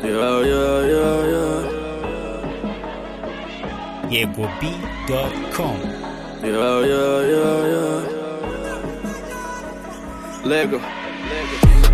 Yeah, yeah, yeah, yeah. YegoB.com. Yeah, yeah, yeah, yeah. Lego.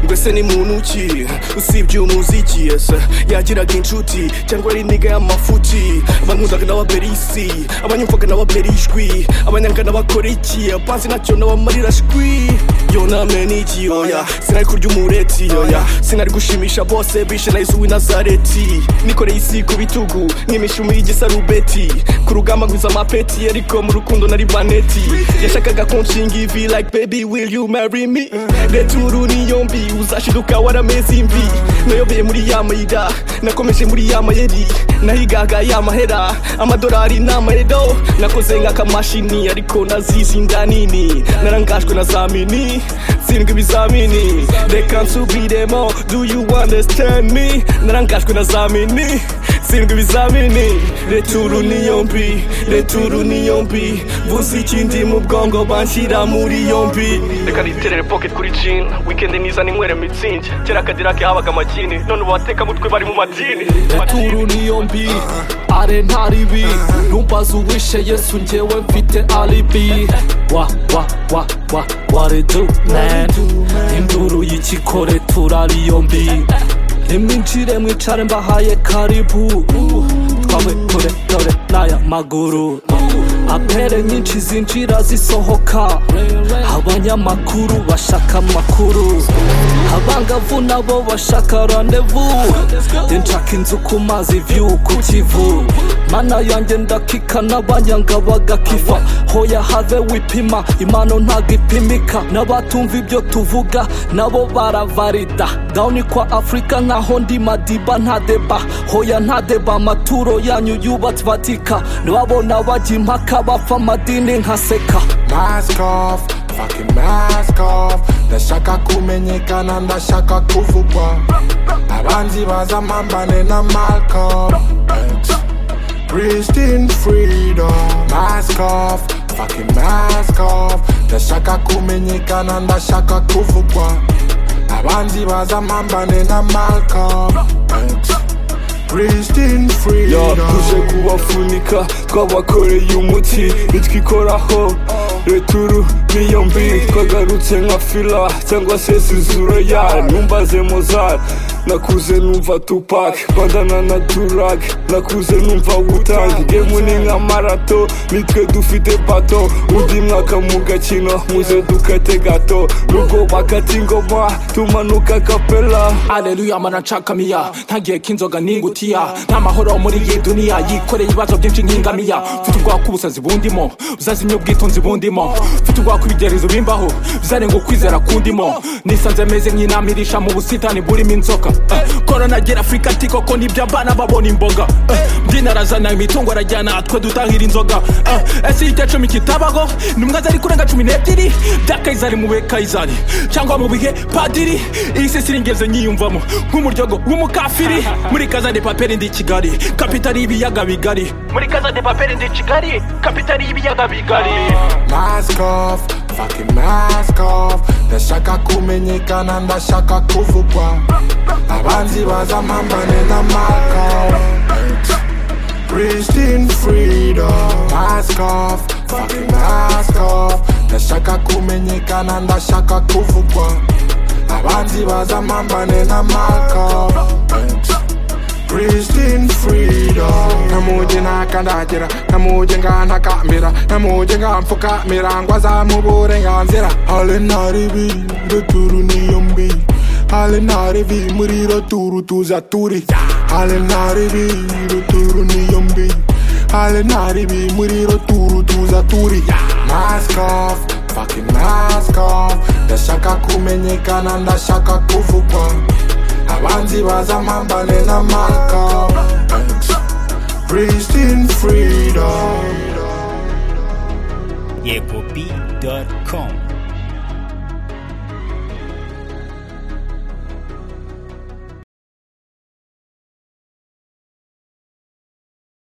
mbese ni muntu ki usibye umuziki yesa yagiraga inshuti cyangwa ari indiga y'amafuti abankundaga n'ababera isi abanyumvaga n'ababera ijwi abanyanga n'abakora iki apanzi nacyo n'abamarira shwi yo namene iki yoya sinari kurya umureti yoya sinari gushimisha bose bishe na yesu w'i nazareti nikoreye isi ku bitugu nk'imishumi y'igisarubeti ku rugamba ngwiza amapeti ariko mu rukundo nari baneti yashakaga kunshinga ivi like baby will you marry me leta inkuru ni yombi uzashiduka warameze imvi nayobeye muri ya mayira nakomeje muri ya mayeri nahigaga ya mahera amadolari ni amahedo nakoze nk'akamashini ariko nazizi inda nini narangajwe na za mini tsindwa ibizamini reka nsubiremo do you understand me narangajwe na za mini tsindwa ibizamini returu ni yombi returu ni yombi vuza ikindi mu bwongo banshyira muri yombi reka niterere pocket kuri jean weekend niza ninywere mitsingi kera akadira ke habaga amakini none ubu bateka mutwe bari mu madini returu ni yombi are ntaribi numbaza uwishe yesu ngewe mfite alibi wa wa wa wa wa redu man induru y'ikikore turari yombi nimwinjire mwicare mbahaye karibu twawe kure dore n'aya maguru apere nyinshi zinjira zisohoka abanyamakuru bashaka amakuru abangavu nabo bashaka randevu njye nshaka inzu ku mazi vyu ku kivu mana yanjye ndakika n'abanyanga bagakifa hoya have wipima impano ntago ipimika n'abatumva ibyo tuvuga nabo baravarida dawuni kwa afurika nkaho ndi madiba nta deba hoya nta deba amaturo yanyu yubatse batika nababona bajya impaka bapfa amadini nkaseka mask off fucking mask off ndashaka kumenyekana ndashaka kuvugwa abanzi baza mpambane na malcolm x christine freedom mask off fucking mask off ndashaka kumenyekana ndashaka kuvugwa abanzi baza mpambane na malcolm x christine Ya freedom tuje kubafunika twabakoreye umuti nitwikoraho returu niyo mbi twagarutse nka fila cyangwa se sizureya numbaze mozar nakuze numva tupak bandana na turak nakuze numva wutang gemu ni nka marato nitwe dufite bato undi mwaka mu gakino muze dukate gato nubwo bakata ingoma tumanuka kapela aleluya mana nshakamiya ntagiye k'inzoga ningutiya nta mahoro muri iyi duniya yikoreye ibibazo byinshi nk'ingamiya mfite ubwoba k'ubusazi bundimo buzazimya ubwitonzi bundimo mfite ubwoba k'ibigeragezo bimbaho bizarenga ukwizera kundimo nisanze meze nk'inamirisha mu busitani burimo inzoka Eh, koronagera afurika ti koko nibyo abana babona imboga Eh, dini arazana imitungo arajyana twe dutahira inzoga Eh, ese icya cumi kitabaho ni umwe zari kurenga cumi n'ebyiri bya kayizari mu bihe kayizari cyangwa mu bihe padiri iyi si siringeze nyiyumvamo nk'umuryogo w'umukafiri muri kaza de paperi ndi i kigali kapitali y'ibiyaga bigari muri kaza de paperi ndi i kigali kapitali y'ibiyaga bigari mask off fucking mask off ndashaka kumenyekana ndashaka kuvugwa abanzi baza mpambane na mako Christine freedom mask off fucking mask off ndashaka kumenyekana ndashaka kuvugwa abanzi baza mpambane na mako Christine freedom namuje ntakandagera namuje nkantakamira namuje nkamfukamira ngo azamu uburenganzira hale ntaribi ndoturu niyo mbi hale ntaribi muri roturu tuza turi hale ntaribi roturu niyo mbi hale ntaribi muri roturu tuza turi mask off fucking mask off ndashaka kumenyekana ndashaka kuvugwa abanzi baza mpambane na malcolm christine freedom YegoB.com.